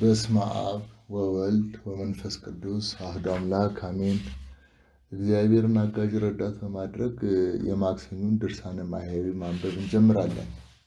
በስመ አብ ወወልድ ወመንፈስ ቅዱስ አህዶ አምላክ አሜን። እግዚአብሔርን አጋዥ ረዳት በማድረግ የማክሰኞን ድርሳነ ማሕየዊ ማንበብ እንጀምራለን።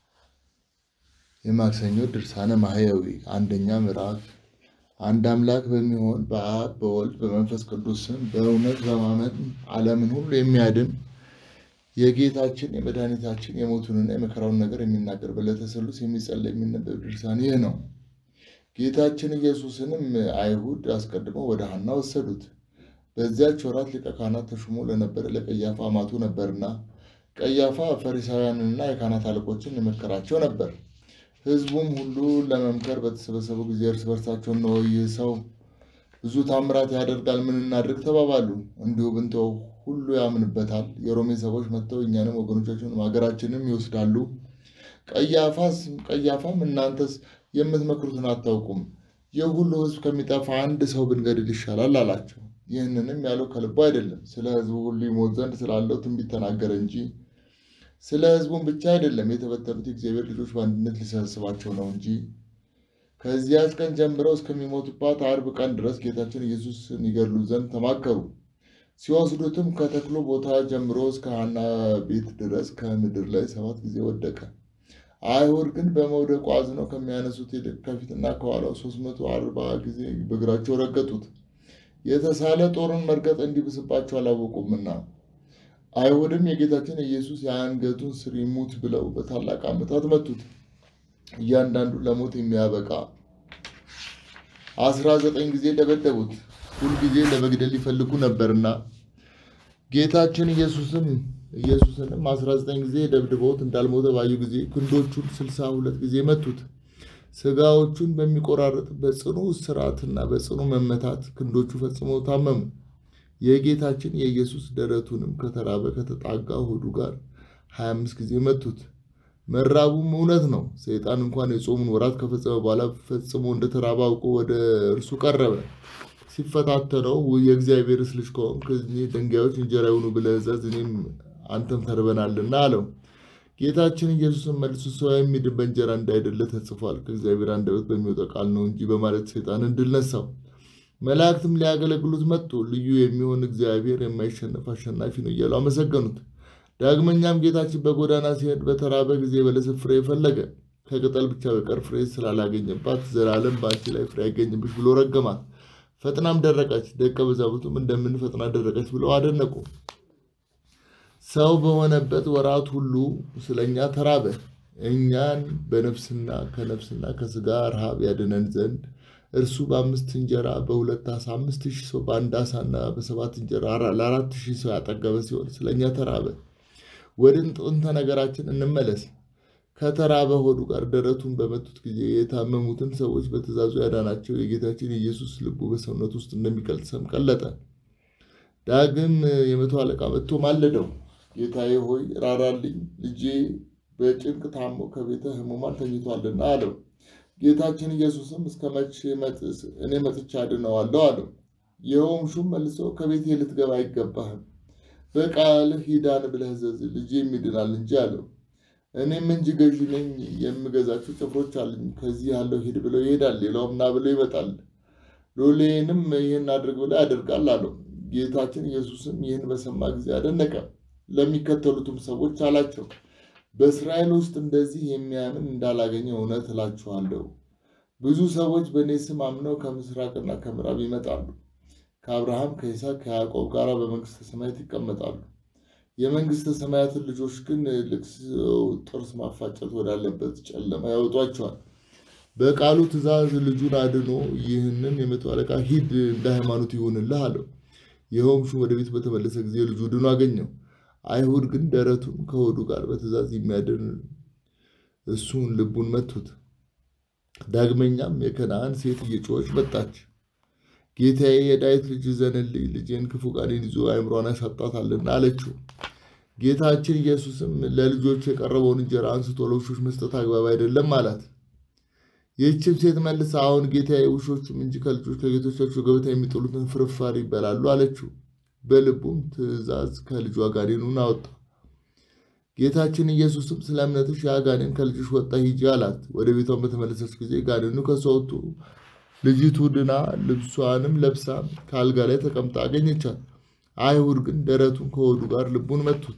የማክሰኞ ድርሳነ ማሕየዊ አንደኛ ምዕራፍ። አንድ አምላክ በሚሆን በአብ በወልድ በመንፈስ ቅዱስ ስም በእውነት በማመን ዓለምን ሁሉ የሚያድን የጌታችን የመድኃኒታችን የሞቱንና የመከራውን ነገር የሚናገር በዕለተ ሰሉስ የሚጸለይ የሚነበብ ድርሳን ይህ ነው። ጌታችን ኢየሱስንም አይሁድ አስቀድመው ወደ ሐና ወሰዱት። በዚያች ወራት ሊቀ ካህናት ተሹሞ ለነበረ ለቀያፋ አማቱ ነበርና፣ ቀያፋ ፈሪሳውያንንና የካህናት አለቆችን የመከራቸው ነበር። ሕዝቡም ሁሉ ለመምከር በተሰበሰቡ ጊዜ እርስ በርሳቸው እነሆ ይህ ሰው ብዙ ታምራት ያደርጋል፣ ምን እናድርግ ተባባሉ። እንዲሁ ብንተው ሁሉ ያምንበታል። የሮሜ ሰዎች መጥተው እኛንም ወገኖቻችንም ሀገራችንም ይወስዳሉ። ቀያፋም እናንተስ የምትመክሩትን አታውቁም፣ ይህ ሁሉ ሕዝብ ከሚጠፋ አንድ ሰው ብንገድል ይሻላል አላቸው። ይህንንም ያለው ከልቡ አይደለም፣ ስለ ሕዝቡ ሁሉ ይሞት ዘንድ ስላለው ትንቢት ተናገረ እንጂ ስለ ሕዝቡም ብቻ አይደለም፣ የተበተኑት የእግዚአብሔር ልጆች በአንድነት ሊሰበስባቸው ነው እንጂ። ከዚያች ቀን ጀምረው እስከሚሞቱባት አርብ ቀን ድረስ ጌታችን ኢየሱስን ይገድሉ ዘንድ ተማከሩ። ሲወስዱትም ከተክሉ ቦታ ጀምሮ እስከ ሐና ቤት ድረስ ከምድር ላይ ሰባት ጊዜ ወደቀ። አይሁድ ግን በመውደቁ አዝነው ከሚያነሱት ይልቅ ከፊትና ከኋላው ሦስት መቶ አርባ ጊዜ በእግራቸው ረገጡት። የተሳለ ጦርን መርገጥ እንዲብስባቸው አላወቁምና። አይሁድም የጌታችን ኢየሱስ የአንገቱን ስር ይሙት ብለው በታላቅ ዓመታት መቱት። እያንዳንዱ ለሞት የሚያበቃ አስራ ዘጠኝ ጊዜ ደበደቡት። ሁልጊዜ ለመግደል ይፈልጉ ነበርና ጌታችን ኢየሱስም ኢየሱስንም አስራ ዘጠኝ ጊዜ ደብድበውት እንዳልሞተ ባዩ ጊዜ ክንዶቹን ስልሳ ሁለት ጊዜ መቱት። ስጋዎቹን በሚቆራረጥ በጽኑ እስራትና በጽኑ መመታት ክንዶቹ ፈጽመው ታመሙ። የጌታችን የኢየሱስ ደረቱንም ከተራበ ከተጣጋ ሆዱ ጋር ሀያ አምስት ጊዜ መቱት። መራቡም እውነት ነው። ሰይጣን እንኳን የጾሙን ወራት ከፈጸመ በኋላ ፈጽሞ እንደተራበ አውቆ ወደ እርሱ ቀረበ። ሲፈታተነው የእግዚአብሔርስ ልጅ ከሆንክ ድንጋዮች እንጀራ ይሁኑ ብለህ እዘዝ፣ እኔም አንተም ተርበናልና አለው። ጌታችን ኢየሱስን መልሶ ሰው የሚድን በእንጀራ እንዳይደለ ተጽፏል፣ ከእግዚአብሔር አንደበት በሚወጣ ቃል ነው እንጂ በማለት ሰይጣንን ድል ነሳው። መላእክትም ሊያገለግሉት መጡ። ልዩ የሚሆን እግዚአብሔር የማይሸነፍ አሸናፊ ነው እያሉ አመሰገኑት። ዳግመኛም ጌታችን በጎዳና ሲሄድ በተራበ ጊዜ የበለስ ፍሬ ፈለገ። ከቅጠል ብቻ በቀር ፍሬ ስላላገኘባት ዘላለም በአንቺ ላይ ፍሬ አይገኝብሽ ብሎ ረገማት። ፈጥናም ደረቀች። ደቀ መዛሙርቱም እንደምን ፈጥና ደረቀች ብለው አደነቁ። ሰው በሆነበት ወራት ሁሉ ስለኛ ተራበ። እኛን በነፍስና ከነፍስና ከስጋ ረሃብ ያድነን ዘንድ እርሱ በአምስት እንጀራ በሁለት ዓሣ አምስት ሺህ ሰው በአንድ ዓሣና በሰባት እንጀራ ለአራት ሺህ ሰው ያጠገበ ሲሆን ስለኛ ተራበ። ወደ ጥንተ ነገራችን እንመለስ። ከተራበ ሆዱ ጋር ደረቱን በመቱት ጊዜ የታመሙትን ሰዎች በትእዛዙ ያዳናቸው የጌታችን የኢየሱስ ልቡ በሰውነት ውስጥ እንደሚቀልጥ ሰም ቀለጠ። ዳግም የመቶ አለቃ መጥቶ ማለደው፣ ጌታዬ ሆይ ራራልኝ፣ ልጄ በጭንቅ ታሞ ከቤተ ሕሙማን ተኝቷልና አለው። ጌታችን ኢየሱስም እስከ መቼ እኔ መጥቻ አድነዋለሁ አለው። ይኸውም ሹም መልሶ ከቤቴ ልትገባ አይገባህም፣ በቃልህ ሂዳን ብለህ እዘዝ፣ ልጄም ይድናል እንጂ አለው። እኔም እንጂ ገዢ ነኝ፣ የምገዛቸው ጭፍሮች አሉኝ። ከዚህ ያለው ሂድ ብለው ይሄዳል፣ ሌላውም ና ብለው ይመጣል፣ ሎሌንም ይህን አድርግ ብለው ያደርጋል አለው። ጌታችን ኢየሱስም ይህን በሰማ ጊዜ አደነቀ። ለሚከተሉትም ሰዎች አላቸው በእስራኤል ውስጥ እንደዚህ የሚያምን እንዳላገኘ እውነት እላችኋለሁ። ብዙ ሰዎች በእኔ ስም አምነው ከምስራቅና ከምዕራብ ይመጣሉ፣ ከአብርሃም ከይስሐቅ ከያዕቆብ ጋር በመንግሥተ ሰማያት ይቀመጣሉ። የመንግሥተ ሰማያትን ልጆች ግን ልቅሶ፣ ጥርስ ማፋጨት ወዳለበት ጨለማ ያወጧቸዋል። በቃሉ ትእዛዝ ልጁን አድኖ ይህንን የመቶ አለቃ ሂድ፣ እንደ ሃይማኖት ይሁንልህ አለው። ይኸውም ሹም ወደ ቤት በተመለሰ ጊዜ ልጁ ድኖ አገኘው። አይሁድ ግን ደረቱን ከሆዱ ጋር በትእዛዝ የሚያድን እሱን ልቡን መቱት። ዳግመኛም የከነዓን ሴት እየጮኸች መጣች። ጌታዬ የዳዊት ልጅ ዘንልኝ፣ ልጄን ክፉ ቃሌን ይዞ አእምሯን ያሳጣታልና አለችው። ጌታችን ኢየሱስም ለልጆች የቀረበውን እንጀራ አንስቶ ለውሾች መስጠት አግባብ አይደለም አላት። ይህችም ሴት መልሳ አሁን ጌታዬ ውሾቹም እንጂ ከልጆች ከጌቶቻቸው ገበታ የሚጥሉትን ፍርፋሪ ይበላሉ አለችው። በልቡም ትእዛዝ ከልጇ ጋኔኑን አወጣ። ጌታችን ኢየሱስም ስለ እምነትሽ ያ ጋኔን ከልጅሽ ወጣ ሂጂ አላት። ወደ ቤቷን በተመለሰች ጊዜ ጋኔኑ ከእሷ ወጥቶ ልጅቱ ድና ልብሷንም ለብሳ ከአልጋ ላይ ተቀምጣ አገኘቻት። አይሁድ ግን ደረቱን ከሆዱ ጋር ልቡን መቱት።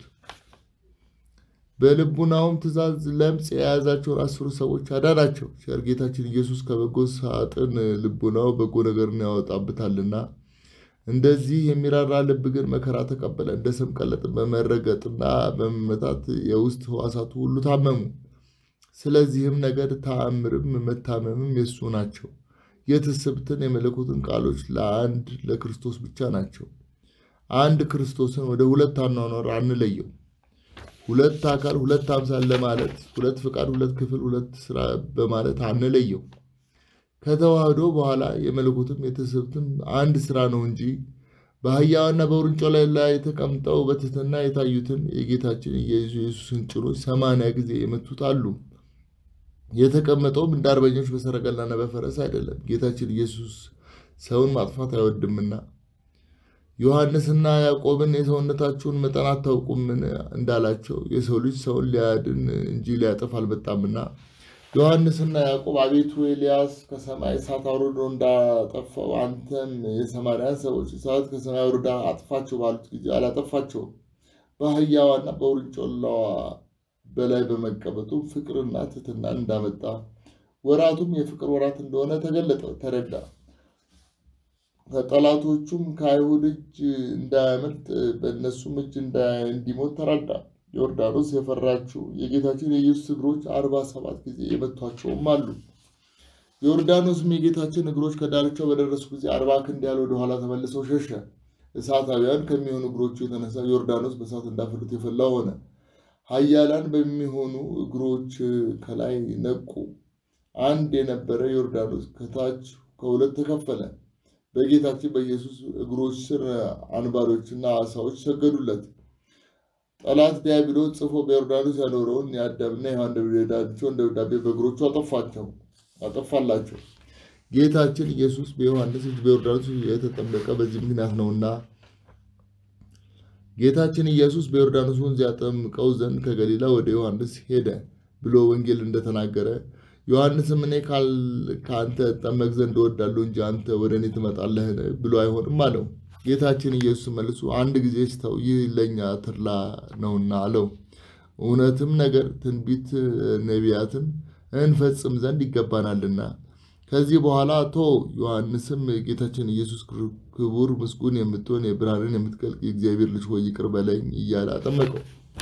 በልቡናውም ትእዛዝ ለምጽ የያዛቸውን አስሩ ሰዎች አዳናቸው። ቸር ጌታችን ኢየሱስ ከበጎ ሳጥን ልቡናው በጎ ነገርን ያወጣበታልና። እንደዚህ የሚራራ ልብ ግን መከራ ተቀበለ። እንደ ሰም ቀለጥ በመረገጥና በመመታት የውስጥ ሕዋሳቱ ሁሉ ታመሙ። ስለዚህም ነገር ተአምርም መታመምም የሱ ናቸው። የትስብትን የመለኮትን ቃሎች ለአንድ ለክርስቶስ ብቻ ናቸው። አንድ ክርስቶስን ወደ ሁለት አኗኗር አንለየው። ሁለት አካል ሁለት አምሳል ለማለት ሁለት ፍቃድ፣ ሁለት ክፍል፣ ሁለት ስራ በማለት አንለየው። ከተዋህዶ በኋላ የመለኮትም የትስብትም አንድ ስራ ነው እንጂ በአህያዋና በውርንጫው ላይ ላይ ተቀምጠው በትህትና የታዩትን የጌታችን የኢየሱስን ጭኖች ሰማንያ ጊዜ የመቱት አሉ። የተቀመጠውም እንደ አርበኞች በሰረገላና በፈረስ አይደለም፣ ጌታችን ኢየሱስ ሰውን ማጥፋት አይወድምና። ዮሐንስና ያዕቆብን የሰውነታችሁን መጠን አታውቁምን እንዳላቸው የሰው ልጅ ሰውን ሊያድን እንጂ ሊያጠፍ አልመጣምና። ዮሐንስና ያዕቆብ አቤቱ ኤልያስ ከሰማይ እሳት አውርዶ እንዳጠፋው አንተም የሰማርያን ሰዎች እሳት ከሰማይ አውርዳ አጥፋቸው ባሉት ጊዜ አላጠፋቸውም። በአህያዋና በውርንጭላዋ በላይ በመቀመጡ ፍቅርና ትሕትናን እንዳመጣ ወራቱም የፍቅር ወራት እንደሆነ ተገለጠ ተረዳ። ከጠላቶቹም ከአይሁድ እጅ እንዳያመልጥ በእነሱም እጅ እንዲሞት ተረዳ። ዮርዳኖስ የፈራችው የጌታችን የኢየሱስ እግሮች አርባ ሰባት ጊዜ የመቷቸውም አሉ። ዮርዳኖስም የጌታችን እግሮች ከዳርቻው በደረሱ ጊዜ አርባ ክንድ ያህል ወደኋላ ተመልሰው ሸሸ። እሳታውያን ከሚሆኑ እግሮቹ የተነሳ ዮርዳኖስ በእሳት እንዳፈሉት የፈላ ሆነ። ኃያላን በሚሆኑ እግሮች ከላይ ነቁ። አንድ የነበረ ዮርዳኖስ ከታች ከሁለት ተከፈለ። በጌታችን በኢየሱስ እግሮች ስር አንባሪዎችና ዓሣዎች ሰገዱለት። ጠላት ዲያብሎስ ጽፎ በዮርዳኖስ ያኖረውን የአዳምና የሔዋን ደብዳቤያቸውን ደብዳቤ በእግሮቹ አጠፋቸው አጠፋላቸው። ጌታችን ኢየሱስ በዮሐንስ እጅ በዮርዳኖስ የተጠመቀ በዚህ ምክንያት ነውና ጌታችን ኢየሱስ በዮርዳኖስ ወንዝ ያጠምቀው ዘንድ ከገሊላ ወደ ዮሐንስ ሄደ ብሎ ወንጌል እንደተናገረ ዮሐንስም እኔ ከአንተ እጠመቅ ዘንድ እወዳለሁ እንጂ አንተ ወደ እኔ ትመጣለህን ብሎ አይሆንም አለው። ጌታችን ኢየሱስ መልሶ አንድ ጊዜ ስተው ይህ ለእኛ ተድላ ነውና አለው። እውነትም ነገር ትንቢት ነቢያትን እንፈጽም ዘንድ ይገባናልና። ከዚህ በኋላ ቶ ዮሐንስም ጌታችን ኢየሱስ ክቡር ምስጉን የምትሆን የብርሃንን የምትገልቅ የእግዚአብሔር ልጅ ሆይ ይቅር በለኝ እያለ አጠመቀው።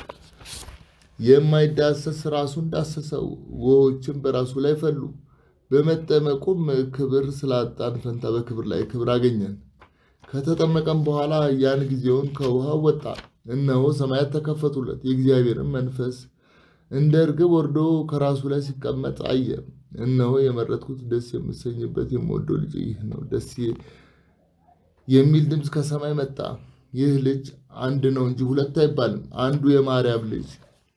የማይዳሰስ ራሱን ዳሰሰው፣ ውኆችም በራሱ ላይ ፈሉ። በመጠመቁም ክብር ስላጣን ፈንታ በክብር ላይ ክብር አገኘን። ከተጠመቀም በኋላ ያን ጊዜውን ከውሃ ወጣ። እነሆ ሰማያት ተከፈቱለት፣ የእግዚአብሔርን መንፈስ እንደ እርግብ ወርዶ ከራሱ ላይ ሲቀመጥ አየ። እነሆ የመረጥኩት ደስ የምሰኝበት የምወደው ልጅ ይህ ነው፣ ደስ የሚል ድምፅ ከሰማይ መጣ። ይህ ልጅ አንድ ነው እንጂ ሁለት አይባልም። አንዱ የማርያም ልጅ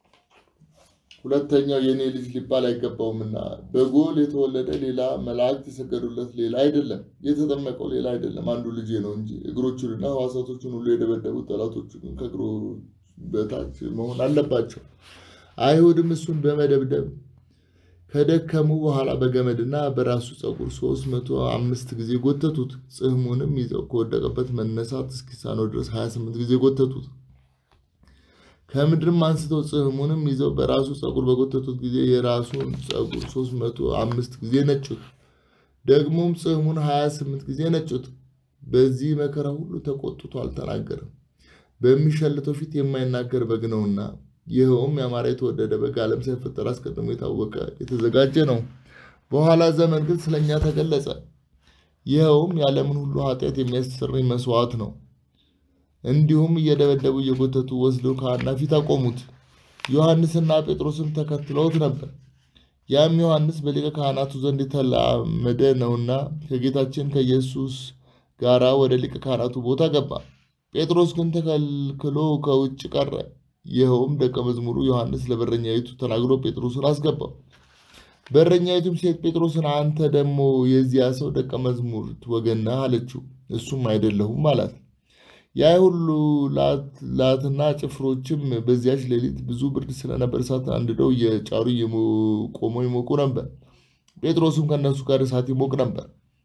ሁለተኛው የእኔ ልጅ ሊባል አይገባውምና በጎል የተወለደ ሌላ መላእክት የሰገዱለት ሌላ አይደለም፣ የተጠመቀው ሌላ አይደለም፣ አንዱ ልጄ ነው እንጂ። እግሮቹንና ሕዋሳቶቹን ሁሉ የደበደቡት ጠላቶቹ ግን ከእግሩ በታች መሆን አለባቸው። አይሁድም እሱን በመደብደብ ከደከሙ በኋላ በገመድና በራሱ ፀጉር ሶስት መቶ አምስት ጊዜ ጎተቱት። ጽሕሙንም ይዘው ከወደቀበት መነሳት እስኪሳነው ድረስ ሀያ ስምንት ጊዜ ጎተቱት። ከምድርም አንስተው ጽሕሙንም ይዘው በራሱ ፀጉር በጎተቱት ጊዜ የራሱን ፀጉር ሶስት መቶ አምስት ጊዜ ነጩት። ደግሞም ጽሕሙን ሀያ ስምንት ጊዜ ነጩት። በዚህ መከራ ሁሉ ተቆጥቶ አልተናገረም። በሚሸልተው ፊት የማይናገር በግ ነውና ይኸውም ያማረ የተወደደ በግ ዓለም ሳይፈጠር አስቀድሞ የታወቀ የተዘጋጀ ነው። በኋላ ዘመን ግን ስለኛ ተገለጸ። ይኸውም የዓለምን ሁሉ ኃጢአት የሚያስተሰርይ መስዋዕት ነው። እንዲሁም እየደበደቡ እየጎተቱ ወስደው ከሐና ፊት አቆሙት። ዮሐንስና ጴጥሮስም ተከትለውት ነበር። ያም ዮሐንስ በሊቀ ካህናቱ ዘንድ የተላመደ ነውና ከጌታችን ከኢየሱስ ጋራ ወደ ሊቀ ካህናቱ ቦታ ገባ። ጴጥሮስ ግን ተከልክሎ ከውጭ ቀረ። ይኸውም ደቀ መዝሙሩ ዮሐንስ ለበረኛይቱ ተናግሮ ጴጥሮስን አስገባው። በረኛይቱም ሴት ጴጥሮስን አንተ ደግሞ የዚያ ሰው ደቀ መዝሙር ወገን ነህ አለችው። እሱም አይደለሁም አላት። የአይሁድ ላትና ጭፍሮችም በዚያች ሌሊት ብዙ ብርድ ስለነበር እሳት አንድደው እየጫሩ ቆመው ይሞቁ ነበር። ጴጥሮስም ከእነሱ ጋር እሳት ይሞቅ ነበር።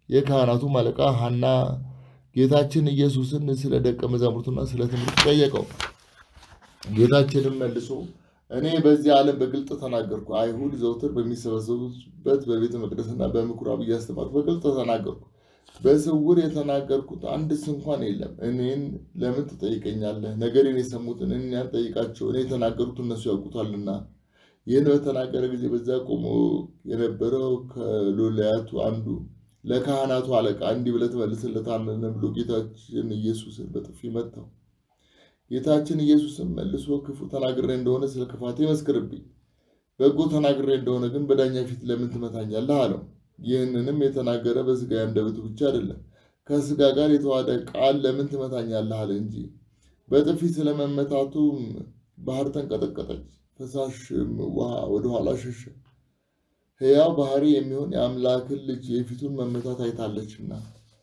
የካህናቱም አለቃ ሐና ጌታችን ኢየሱስን ስለ ደቀ መዛሙርቱና ስለ ትምህርቱ ጠየቀው። ጌታችንም መልሶ እኔ በዚህ ዓለም በግልጥ ተናገርኩ። አይሁድ ዘውትር በሚሰበሰቡበት በቤተ መቅደስና በምኩራብ እያስተማርኩ በግልጥ ተናገርኩ። በስውር የተናገርኩት አንድስ እንኳን የለም። እኔን ለምን ትጠይቀኛለህ? ነገሬን የሰሙትን እኛን ጠይቃቸው፣ እኔ የተናገሩት እነሱ ያውቁታልና። ይህን በተናገረ ጊዜ በዚያ ቆሞ የነበረው ከሎላያቱ አንዱ ለካህናቱ አለቃ እንዲህ ብለህ ትመልስለታለህ ብሎ ጌታችን ኢየሱስን በጥፊ መታው። ጌታችን ኢየሱስም መልሶ ክፉ ተናግሬ እንደሆነ ስለ ክፋቴ መስክርብኝ፣ በጎ ተናግሬ እንደሆነ ግን በዳኛ ፊት ለምን ትመታኛለህ? አለው። ይህንንም የተናገረ በሥጋ አንደበቱ ብቻ አይደለም፣ ከሥጋ ጋር የተዋሃደ ቃል ለምን ትመታኛለህ አለ እንጂ። በጥፊ ስለመመታቱ ባህር ተንቀጠቀጠች፣ ፈሳሽም ውሃ ወደኋላ ሸሸ። ሕያው ባህሪ የሚሆን የአምላክን ልጅ የፊቱን መመታት አይታለችና።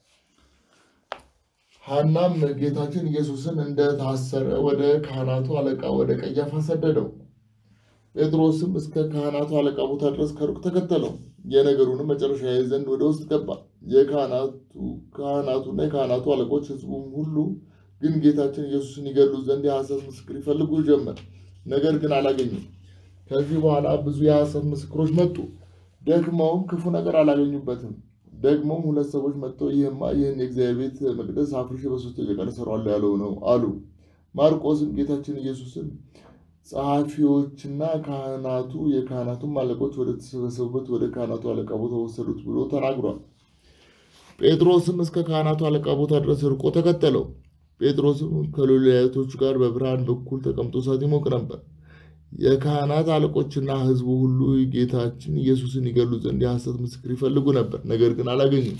ሐናም ጌታችን ኢየሱስን እንደታሰረ ወደ ካህናቱ አለቃ ወደ ቀያፋ ሰደደው። ጴጥሮስም እስከ ካህናቱ አለቃ ቦታ ድረስ ከሩቅ ተከተለው። የነገሩንም መጨረሻ ያይ ዘንድ ወደ ውስጥ ገባ። የካህናቱ ካህናቱና የካህናቱ አለቆች ሕዝቡም ሁሉ ግን ጌታችን ኢየሱስን ይገሉት ዘንድ የሐሰት ምስክር ይፈልጉ ጀመር፣ ነገር ግን አላገኙም። ከዚህ በኋላ ብዙ የሐሰት ምስክሮች መጡ፣ ደክመውም ክፉ ነገር አላገኙበትም። ደግሞም ሁለት ሰዎች መጥተው ይህማ ይህን የእግዚአብሔር ቤት መቅደስ አፍርሼ በሦስተኛው ቀን እሠራዋለሁ ያለው ነው አሉ። ማርቆስም ጌታችን ኢየሱስን ጸሐፊዎችና ካህናቱ የካህናቱም አለቆች ወደ ተሰበሰቡበት ወደ ካህናቱ አለቃ ቦታ ወሰዱት ብሎ ተናግሯል። ጴጥሮስም እስከ ካህናቱ አለቃ ቦታ ድረስ ርቆ ተከተለው። ጴጥሮስም ከሎላያቶቹ ጋር በብርሃን በኩል ተቀምጦ እሳት ይሞቅ ነበር። የካህናት አለቆችና ሕዝቡ ሁሉ ጌታችን ኢየሱስን ይገሉ ዘንድ የሐሰት ምስክር ይፈልጉ ነበር፣ ነገር ግን አላገኙም።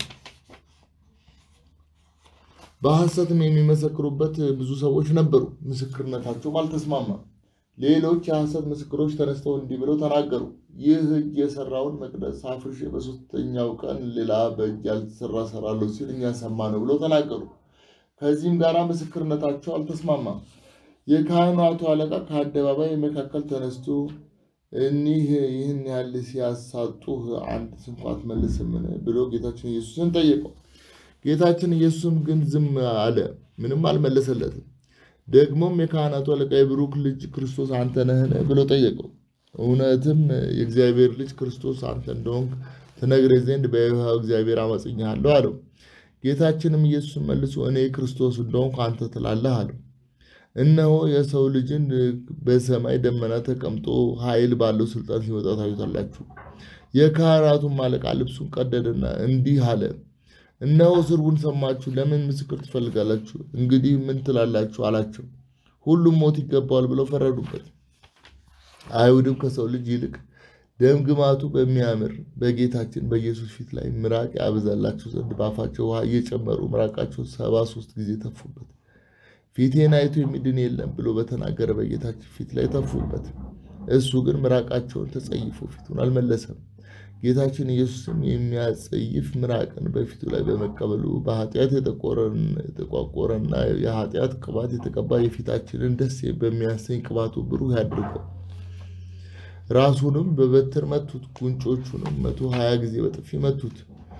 በሐሰትም የሚመሰክሩበት ብዙ ሰዎች ነበሩ፣ ምስክርነታቸውም አልተስማማም። ሌሎች የሐሰት ምስክሮች ተነስተው እንዲህ ብለው ተናገሩ፣ ይህ እጅ የሰራውን መቅደስ አፍርሼ በሦስተኛው ቀን ሌላ በእጅ ያልተሰራ እሰራለሁ ሲል እኛ ሰማነው ብለው ተናገሩ። ከዚህም ጋር ምስክርነታቸው አልተስማማም። የካህናቱ አለቃ ከአደባባይ መካከል ተነስቶ እኒህ ይህን ያህል ሲያሳጡህ አንድ ስንኳ አትመልስምን? ብሎ ጌታችን ኢየሱስን ጠየቀው። ጌታችን ኢየሱስም ግን ዝም አለ፣ ምንም አልመለሰለትም። ደግሞም የካህናቱ አለቃ የብሩክ ልጅ ክርስቶስ አንተ ነህን? ብሎ ጠየቀው። እውነትም የእግዚአብሔር ልጅ ክርስቶስ አንተ እንደሆንክ ትነግረኝ ዘንድ በሕያው እግዚአብሔር አመጽኛለሁ አለው። ጌታችንም ኢየሱስን መልሶ እኔ ክርስቶስ እንደሆንኩ አንተ ትላለህ አለው። እነሆ የሰው ልጅን በሰማይ ደመና ተቀምጦ ኃይል ባለው ስልጣን ሲመጣ ታዩታላችሁ። የካህናቱም አለቃ ልብሱን ቀደደና እንዲህ አለ፣ እነሆ ስርቡን ሰማችሁ፣ ለምን ምስክር ትፈልጋላችሁ? እንግዲህ ምን ትላላችሁ? አላቸው። ሁሉም ሞት ይገባዋል ብለው ፈረዱበት። አይሁድም ከሰው ልጅ ይልቅ ደም ግማቱ በሚያምር በጌታችን በኢየሱስ ፊት ላይ ምራቅ ያበዛላቸው ዘንድ በአፋቸው ውሃ እየጨመሩ ምራቃቸው ሰባ ሶስት ጊዜ ተፉበት። ፊቴን አይቶ የሚድን የለም ብሎ በተናገረ በጌታችን ፊት ላይ ተፉበት። እሱ ግን ምራቃቸውን ተጸይፎ ፊቱን አልመለሰም። ጌታችን ኢየሱስም የሚያጸይፍ ምራቅን በፊቱ ላይ በመቀበሉ በኃጢአት የተቋቆረና የኃጢአት ቅባት የተቀባ የፊታችንን ደስ በሚያሰኝ ቅባቱ ብሩህ ያድርገው። ራሱንም በበትር መቱት፣ ጉንጮቹንም መቶ ሀያ ጊዜ በጥፊ መቱት።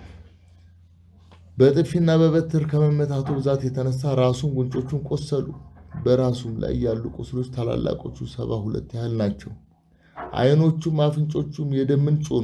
በጥፊና በበትር ከመመታቱ ብዛት የተነሳ ራሱን ጉንጮቹን ቆሰሉ። በራሱም ላይ ያሉ ቁስሎች ታላላቆቹ ሰባ ሁለት ያህል ናቸው። ዓይኖቹም አፍንጮቹም የደም ምንጭ ሆኑ።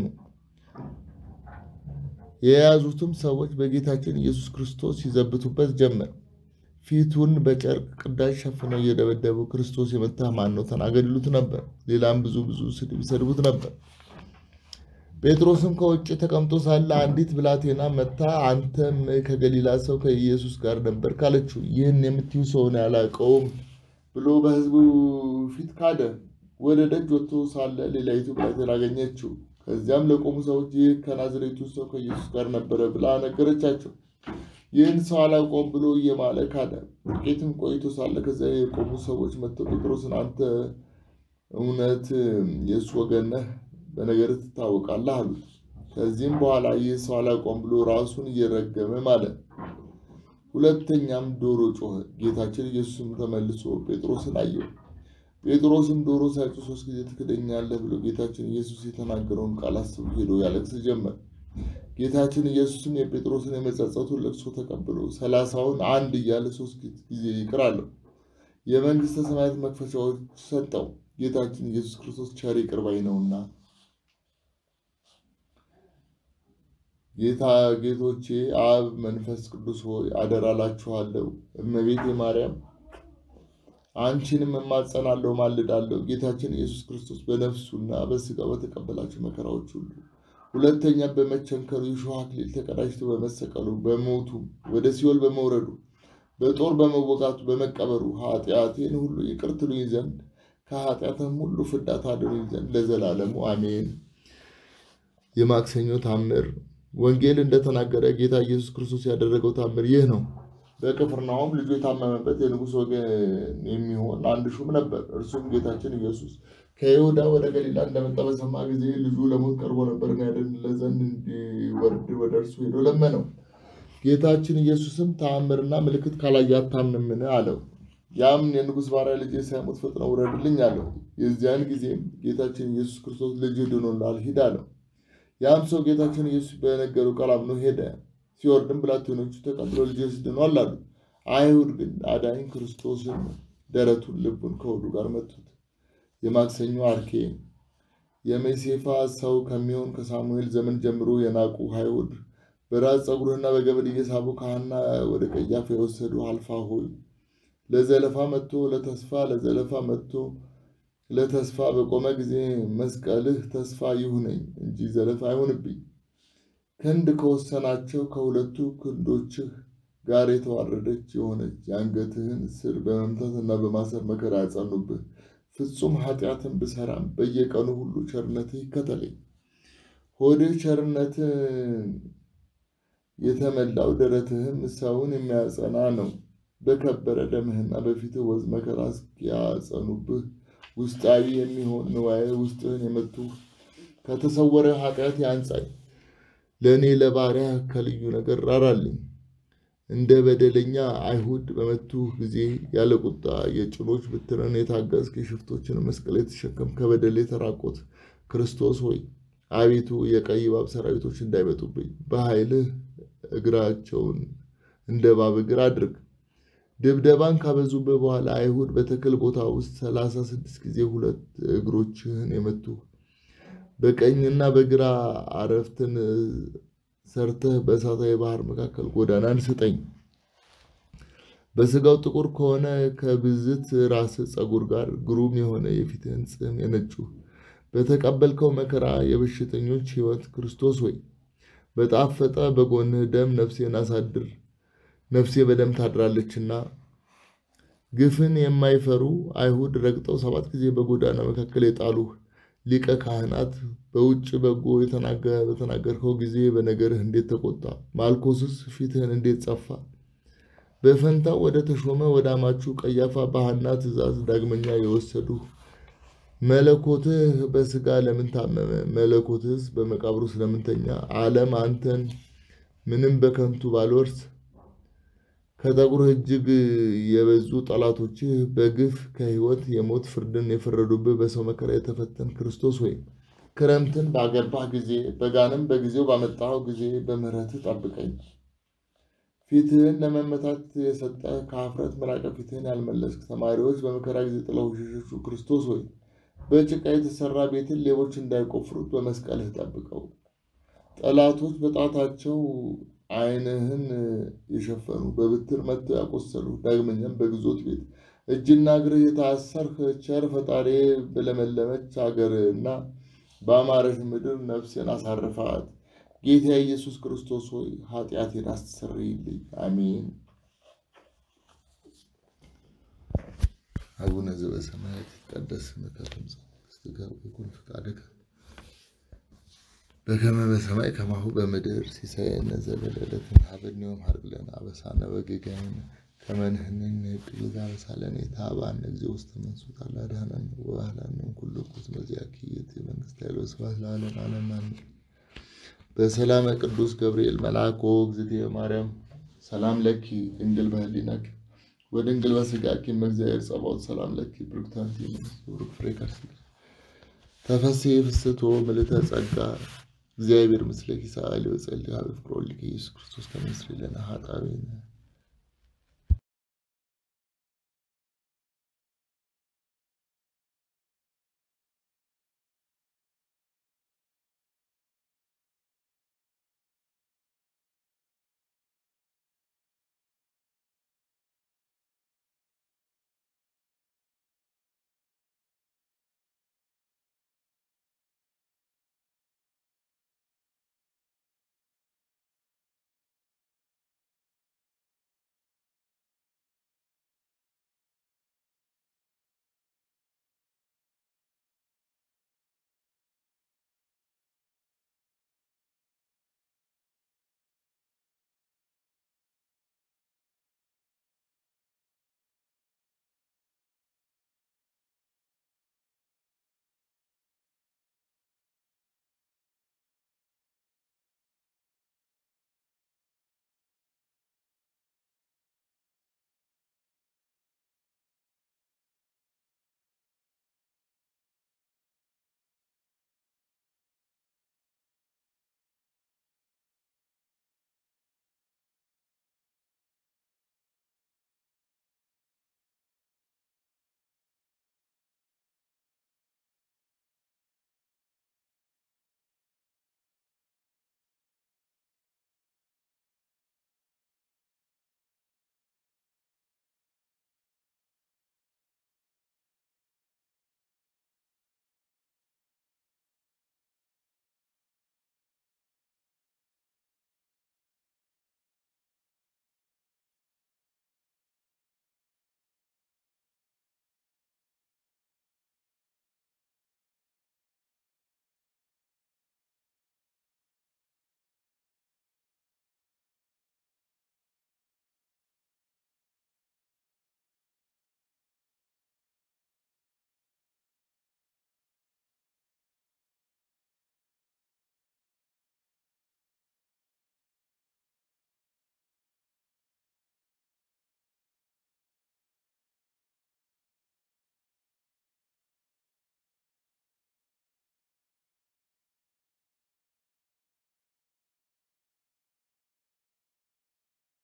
የያዙትም ሰዎች በጌታችን ኢየሱስ ክርስቶስ ይዘብቱበት ጀመር። ፊቱን በጨርቅ ቅዳጅ ሸፍነው እየደበደቡ ክርስቶስ የመታህ ማን ነው? ተናገር ይሉት ነበር። ሌላም ብዙ ብዙ ስድብ ይሰድቡት ነበር። ጴጥሮስም ከውጭ ተቀምጦ ሳለ አንዲት ብላቴና መታ አንተም ከገሊላ ሰው ከኢየሱስ ጋር ነበር ካለችው፣ ይህን የምትዩ ሰውን ያላቀውም ብሎ በሕዝቡ ፊት ካደ። ወደ ደጅ ወጥቶ ሳለ ሌላይቱ ብላቴና አገኘችው። ከዚያም ለቆሙ ሰዎች ይህ ከናዝሬቱ ሰው ከኢየሱስ ጋር ነበረ ብላ ነገረቻቸው። ይህን ሰው አላውቀውም ብሎ እየማለ ካደ። ጥቂትም ቆይቶ ሳለ ከዚያ የቆሙ ሰዎች መጥተው ጴጥሮስን አንተ እውነት የእሱ ወገን ነህ በነገር ትታወቃለህ አሉት። ከዚህም በኋላ ይህ ሰው አላውቀውም ብሎ ራሱን እየረገመ ማለ። ሁለተኛም ዶሮ ጮኸ። ጌታችን ኢየሱስም ተመልሶ ጴጥሮስን አየው። ጴጥሮስም ዶሮ ሳይጮህ ሶስት ጊዜ ትክደኛለህ ብሎ ጌታችን ኢየሱስ የተናገረውን ቃል አስቦ ሄዶ ያለቅስ ጀመር። ጌታችን ኢየሱስም የጴጥሮስን የመጸጸቱን ለቅሶ ተቀብሎ ሰላሳውን አንድ እያለ ሶስት ጊዜ ይቅር አለው። የመንግሥተ ሰማያት መክፈቻዎች ሰጠው። ጌታችን ኢየሱስ ክርስቶስ ቸር ይቅር ባይ ነውና። ጌታ ጌቶቼ አብ መንፈስ ቅዱስ ሆይ አደራላችኋለሁ። እመቤቴ ማርያም አንቺንም እማጸናለሁ፣ ማልዳለሁ። ጌታችን ኢየሱስ ክርስቶስ በነፍሱና በሥጋው በተቀበላቸው መከራዎች ሁሉ ሁለተኛ በመቸንከሩ የሾህ አክሊል ተቀዳጅቶ በመሰቀሉ በሞቱ ወደ ሲኦል በመውረዱ በጦር በመወጋቱ በመቀበሩ ኃጢአቴን ሁሉ ይቅር ትሉኝ ዘንድ ከኃጢአትም ሁሉ ፍዳ ታድኑኝ ዘንድ ለዘላለሙ አሜን። የማክሰኞ ታምር ወንጌል እንደተናገረ ጌታ ኢየሱስ ክርስቶስ ያደረገው ታምር ይህ ነው። በቅፍርናሆም ልጁ የታመመበት የንጉሥ ወገን የሚሆን አንድ ሹም ነበር። እርሱም ጌታችን ኢየሱስ ከይሁዳ ወደ ገሊላ እንደመጣ በሰማ ጊዜ ልጁ ለሞት ቀርቦ ነበርና ያድንለት ዘንድ እንዲወርድ ወደ እርሱ ሄዶ ለመነው። ጌታችን ኢየሱስም ተአምርና ምልክት ካላየ አታምንምን? አለው። ያም የንጉሥ ባሪያ ልጄ ሳይሞት ፈጥነው ውረድልኝ አለው። የዚያን ጊዜም ጌታችን ኢየሱስ ክርስቶስ ልጅህ ድኖልሃል፣ ሂድ አለው። ያም ሰው ጌታችን ኢየሱስ በነገሩ ቃል አምኖ ሄደ። ሲወርድም ብላቴኖቹ ተቀብለው ልጅህ ድኗል አሉ። አይሁድ ግን አዳኝ ክርስቶስን ደረቱን፣ ልቡን ከሆዱ ጋር መቱት። የማክሰኞ አርኬ የሜሴፋ ሰው ከሚሆን ከሳሙኤል ዘመን ጀምሮ የናቁ አይሁድ በራስ ፀጉርህና በገበል እየሳቡ ከሐና ወደ ቀያፋ የወሰዱ አልፋ ሆይ ለዘለፋ መጥቶ ለተስፋ ለዘለፋ መጥቶ ለተስፋ በቆመ ጊዜ መስቀልህ ተስፋ ይሁነኝ እንጂ ዘለፋ አይሁንብኝ። ክንድ ከወሰናቸው ከሁለቱ ክንዶችህ ጋር የተዋረደች የሆነች የአንገትህን ስር በመምታትና በማሰር መከራ ያጸኑብህ። ፍጹም ኃጢአትን ብሰራም በየቀኑ ሁሉ ቸርነትህ ይከተለኝ። ሆድህ ቸርነትን የተመላው ደረትህም ሰውን የሚያጸና ነው። በከበረ ደምህና በፊትህ ወዝ መከራ እስኪያጸኑብህ ውስጣዊ የሚሆን ንዋየ ውስጥህን የመቱ ከተሰወረ ኃጢአት ያንጻኝ። ለእኔ ለባሪያ ከልዩ ነገር ራራልኝ። እንደ በደለኛ አይሁድ በመቱህ ጊዜ ያለ ቁጣ የጭኖች ብትርን የታገዝክ የሽፍቶችን መስቀል የተሸከም ከበደል የተራቆት ክርስቶስ ሆይ አቤቱ የቀይ እባብ ሰራዊቶች እንዳይመጡብኝ በኃይልህ እግራቸውን እንደ እባብ እግር አድርግ። ድብደባን ካበዙብህ በኋላ አይሁድ በተክል ቦታ ውስጥ ሰላሳ ስድስት ጊዜ ሁለት እግሮችህን የመቱህ በቀኝና በግራ አረፍትን ሰርተህ በእሳታዊ ባህር መካከል ጎዳናን ስጠኝ። በስጋው ጥቁር ከሆነ ከብዝት ራስ ፀጉር ጋር ግሩም የሆነ የፊትህን ጽሕም የነጩ በተቀበልከው መከራ የበሽተኞች ሕይወት ክርስቶስ ሆይ በጣፈጠ በጎንህ ደም ነፍሴን አሳድር። ነፍሴ በደም ታድራለችና። ግፍን የማይፈሩ አይሁድ ረግጠው ሰባት ጊዜ በጎዳና መካከል የጣሉህ ሊቀ ካህናት በውጭ በጎ በተናገርከው ጊዜ በነገርህ እንዴት ተቆጣ? ማልኮስስ ፊትህን እንዴት ጸፋ? በፈንታው ወደ ተሾመ ወደ አማቹ ቀያፋ በሐና ትእዛዝ ዳግመኛ የወሰዱህ መለኮትህ በስጋ ለምን ታመመ? መለኮትህስ በመቃብሩ ስለምንተኛ? ዓለም አንተን ምንም በከንቱ ባልወርስ ከጠጉርህ እጅግ የበዙ ጠላቶችህ በግፍ ከሕይወት የሞት ፍርድን የፈረዱብህ በሰው መከራ የተፈተን ክርስቶስ ሆይ ክረምትን ባገባህ ጊዜ በጋንም በጊዜው ባመጣኸው ጊዜ በምሕረትህ ጠብቀኝ። ፊትህን ለመመታት የሰጠህ ከኀፍረት መራቀ ፊትህን ያልመለስክ ተማሪዎች በመከራ ጊዜ ጥለው ሸሸሹ ክርስቶስ ሆይ በጭቃ የተሰራ ቤትን ሌቦች እንዳይቆፍሩት በመስቀልህ ጠብቀው። ጠላቶች በጣታቸው ዓይንህን የሸፈኑ በብትር መጥተው ያቆሰሉ ዳግመኛም በግዞት ቤት እጅና እግርህ የታሰርህ ቸር ፈጣሪ በለመለመች አገርና በአማረች ምድር ነፍሴን አሳርፋት። ጌታ ኢየሱስ ክርስቶስ ሆይ ኃጢአቴን አስተሰርይልኝ። አሜን። አቡነ ዘበሰማያት ይትቀደስ ስምከ ትምጻእ መንግሥትከ ወይኩን ፈቃድከ በከመ በሰማይ ከማሁ በምድር ሲሳየነ ዘለለዕለትነ ሀበነ ዮም ሀብ ለነ አበሳነ ወጌጋየነ ከመ ንሕነኒ ንኅድግ ለዘአበሳለነ ኢታብአነ እግዚኦ ውስተ መንሱት አላድኀነነ ወባህላነ እምኩሉ እኩይ መዚአኪ ይእቲ መንግሥተ ኃይል ወስብሐት ለዓለመ ዓለም አሜን። በሰላመ ቅዱስ ገብርኤል መልአኮ እግዝእትየ ማርያም ሰላም ለኪ ድንግል በህሊናኪ ወድንግል በሥጋኪ እም እግዚአብሔር ጸባኦት ሰላም ለኪ ብሩክት አንቲ እምንእስት ወብሩክ ፍሬ ከርሥኪ ተፈሥሒ ፍስሕቶ ምልዕተ ጸጋ እግዚአብሔር ምስለ ኪሳሊ ወጸልይ ሀበ ፍቅር ወልድከ ኢየሱስ ክርስቶስ ከመ ይስረይ ለነ ኃጣውኢነ